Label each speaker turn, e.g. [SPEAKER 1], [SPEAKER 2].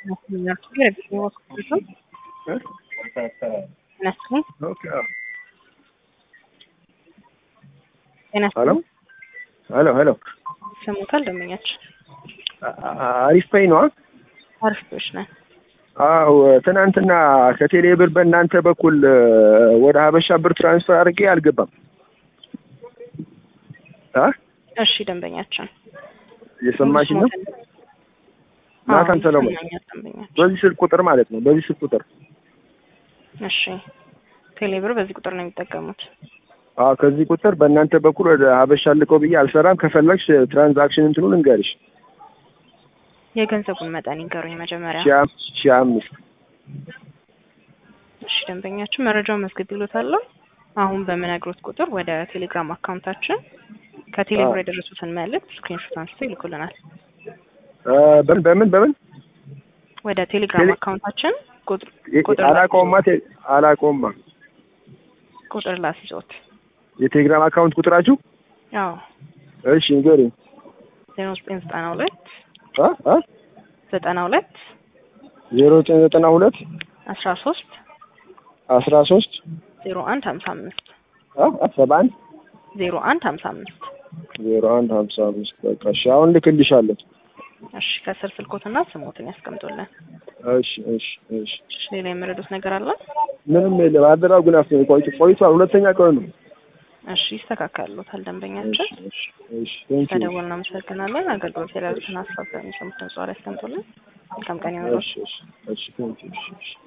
[SPEAKER 1] ሄሎ ሄሎ ሄሎ
[SPEAKER 2] ሰሙታል ደንበኛችን
[SPEAKER 1] አሪፍ ፔይ ነው።
[SPEAKER 2] አሪፎች ነን።
[SPEAKER 1] አዎ ትናንትና ከቴሌ ብር በእናንተ በኩል ወደ ሀበሻ ብር ትራንስፈር አድርጌ አልገባም። አ
[SPEAKER 2] እሺ ደንበኛችን
[SPEAKER 1] እየሰማሽ ነው? ናታን ሰለሞን
[SPEAKER 2] ይሰማኛል ደንበኛችን።
[SPEAKER 1] በዚህ ስልክ ቁጥር ማለት ነው። በዚህ ስልክ ቁጥር
[SPEAKER 2] እሺ ቴሌብር በዚህ ቁጥር ነው የሚጠቀሙት።
[SPEAKER 1] አዎ ከዚህ ቁጥር በእናንተ በኩል ወደ ሀበሻ ልቀው ብዬ አልሰራም። ከፈለግሽ ትራንዛክሽን እንትኑ ልንገርሽ
[SPEAKER 2] የገንዘቡን መጠን ይንገሩኝ መጀመሪያ።
[SPEAKER 1] ሺህ አም- ሺህ አምስት
[SPEAKER 2] እሺ ደንበኛችን መረጃውን መዝግብ ይሎታለሁ። አሁን በምነግሮት ቁጥር ወደ ቴሌግራም አካውንታችን ከቴሌብር
[SPEAKER 1] አዎ።
[SPEAKER 2] የደረሱትን መልእክት ስክሪንሾት አንስቶ ይልኩልናል።
[SPEAKER 1] እ በምን በምን በምን
[SPEAKER 2] ወደ ቴሌግራም
[SPEAKER 1] ቴሌ-
[SPEAKER 2] አካውንታችን ቁጥር
[SPEAKER 1] የ-
[SPEAKER 2] ቁጥር
[SPEAKER 1] አላውቀውማ ቴ- አላውቀውማ
[SPEAKER 2] ቁጥር ላስይዞት።
[SPEAKER 1] የቴሌግራም አካውንት ቁጥራችሁ
[SPEAKER 2] አዎ
[SPEAKER 1] እሺ ንገሪኝ
[SPEAKER 2] ዜሮ ዘጠኝ ዘጠና ሁለት
[SPEAKER 1] አ አ
[SPEAKER 2] ዘጠና ሁለት
[SPEAKER 1] ዜሮ ዘጠኝ ዘጠና ሁለት
[SPEAKER 2] አስራ ሶስት
[SPEAKER 1] አስራ ሶስት
[SPEAKER 2] ዜሮ አንድ ሀምሳ አምስት
[SPEAKER 1] አ አ ሰባ አንድ
[SPEAKER 2] ዜሮ አንድ ሀምሳ አምስት
[SPEAKER 1] ዜሮ አንድ ሀምሳ አምስት በቃ እሺ አሁን ልክልሻለሁ
[SPEAKER 2] እሺ ከስር ስልኮትና ስሞትን ያስቀምጡልን።
[SPEAKER 1] እሺ እሺ እሺ
[SPEAKER 2] እሺ ሌላ የምረዱት ነገር አለ?
[SPEAKER 1] ምንም የለም አደራው ግን አፍ ቆይቶ ቆይቷል ሁለተኛ ቀን ነው
[SPEAKER 2] እሺ ይስተካከሉታል ደንበኛችን።
[SPEAKER 1] እሺ እሺ እሺ ቴንክ ዩ
[SPEAKER 2] ተደውል እናመሰግናለን። አገልግሎት የሌሉትን ሀሳብ በሚሰሙት ጽሑፍ ላይ ያስቀምጡልን። መልካም ቀን ይሁንልዎት።
[SPEAKER 1] እሺ እሺ እሺ ቴንክ ዩ እሺ እሺ